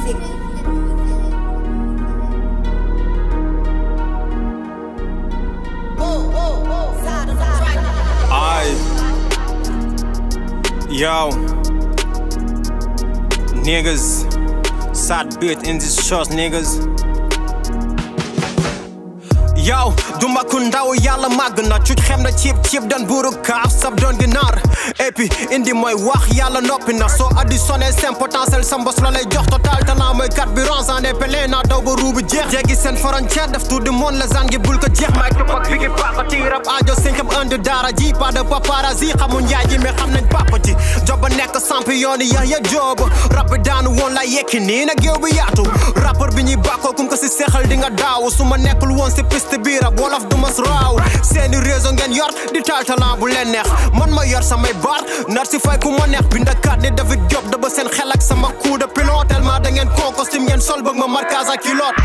Aye. Yo. Niggas. Sad bit in this shows, niggas. yow duma ku ndaw yàlla màgg na cuc xem na ciib ciib dan buuru kaaf sab doon ginaar et puis indi mooy wax yàlla noppi na soo additionné seen potentiel sa mbos la lay jox total talent mooy carburant en épelé naa daw ba ruubu jeex jéggi seen frontière def tout du monde la zan gi bul ko jeex may tupak bi gi paaka ti rab aajo sinkam indi daara ji pas de paparazzi xamul njaay ji mais xam nañ papa ji joba nekk champion yi ya ya joob rab bi daanu woon la yekki nii na géew bi yaatu rappeur bi ñuy bàkkoo kum ko si seexal di nga daaw su ma nekkul woon si piste biir ab wolof du mas raaw seeni réseau ngeen yor di taal talent bu leen neex man ma yor samay baar nar si fay ku ma neex bindakat ni David Diop da ba seen xel ak sama coup de pilote tellement da ngeen koo costume ngeen sol bëgg ma marquage ak kilote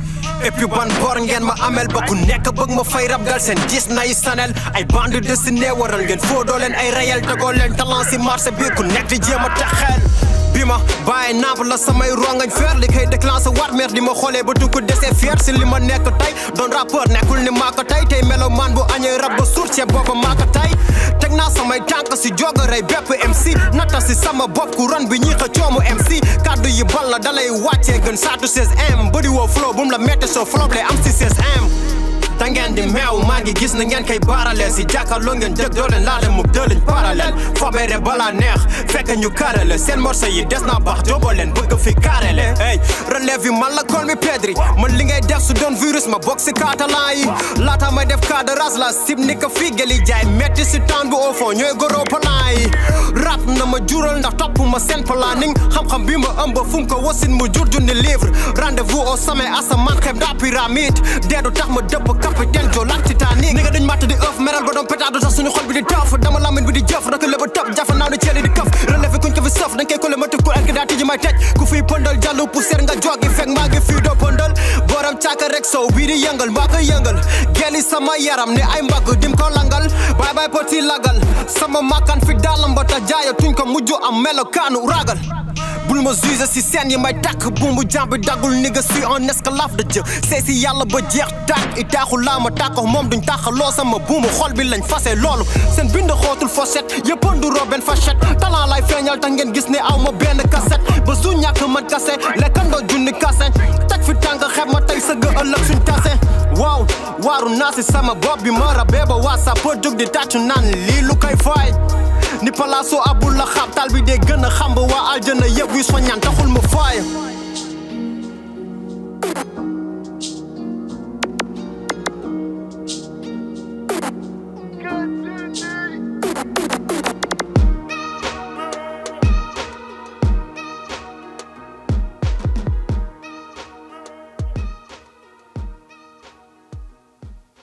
et puis ban bor ngeen ma amel ba ku nekk bëgg ma fay rab gal seen gis nay sanel ay bande dessiné waral ngeen foo doo leen ay réel tegoo leen talent si marché bi ku nekk di jéem a taxeel bi ma bàyyi napp la samay rongañ feer li koy déclenché war mer di ma xoolee ba dugg desee fier si li ma nekk tey doon rappeur nekkul ni maa ko tey tey melo man bu añee rab ba suur ceeb booba maa ko tey teg naa samay tànk si joga rey bépp MC nata si sama bopp ku ron bi ñii xa coomu MC kaddu yi bal la dalay wàccee gën saatu 16M bëri woo flow bu mu la metti soo flow lay am si 16M da ngeen di meew maa ngi gis na ngeen koy baarale si jàkkaarloo ngeen dëgg doo leen laale mu dëliñ parallèle fobeere balaa neex fekk ñu karale seen morceau yi des naa baax jooboo leen bëgg fi karele hey relève yi man la kool mi pedri man li ngay def su doon virus ma bokk si catalan yi laata may def cas de race la sib ni ko fii geli jaay metti si temps bi au fond ñooy goro plan yi rap na ma jural ndax topp ma seen planning xam-xam bi ma ëmb fu mu ko wasin mu jur junni livre rendez-vous au sommet asamaan xeb daa pyramide deedu tax ma dëpp capitaine jo lak Titanic ni nga duñ matt di ëf meral ba doon pétard tax suñu xol bi di tëf dama lamin bi di jëf rek la ba tëb jafa naaw ni ceeli di këf relevé kuñ ko fi sëf dañ koy kole ma tëb ku ak daa tijji may tëj ku fiy pëndal jàllu poussière nga jogi fekk maa ngi fii doo pëndal borom caaka rek sow bii di yëngal mbaa koy yëngal geli sama yaram ni ay mbagg dim ko langal baay baay poti lagal sama makkan fi daalam ba ta jaaya tuñ ko mujj am melokaanu ragal bul ma juge si seen yi may tàkk bumbu jàmbi daggul ni nga suis en esclave de Dieu c'est si yàlla ba jeex tàkk i taaxu laa ma tàkko moom duñ tàqaloo sama buumu xol bi lañ fase loolu seen bind xootul fochette yëpp nduroo benn fachette talent lay feeñal tax ngeen gis ne aw ma benn cassette ba su ñàkk man kase lekkandoo junni kase teg fi tànk xeeb ma tey sëgg ëllëg suñ tase waaw waaru naa si sama bopp bi ma rabee ba waa sa për jóg di tàccu naan lii lu koy fay ni palaasu abul la xaab tal bi dee gën a xam ba waa aljana yëpp wi soññaan taxul ma faay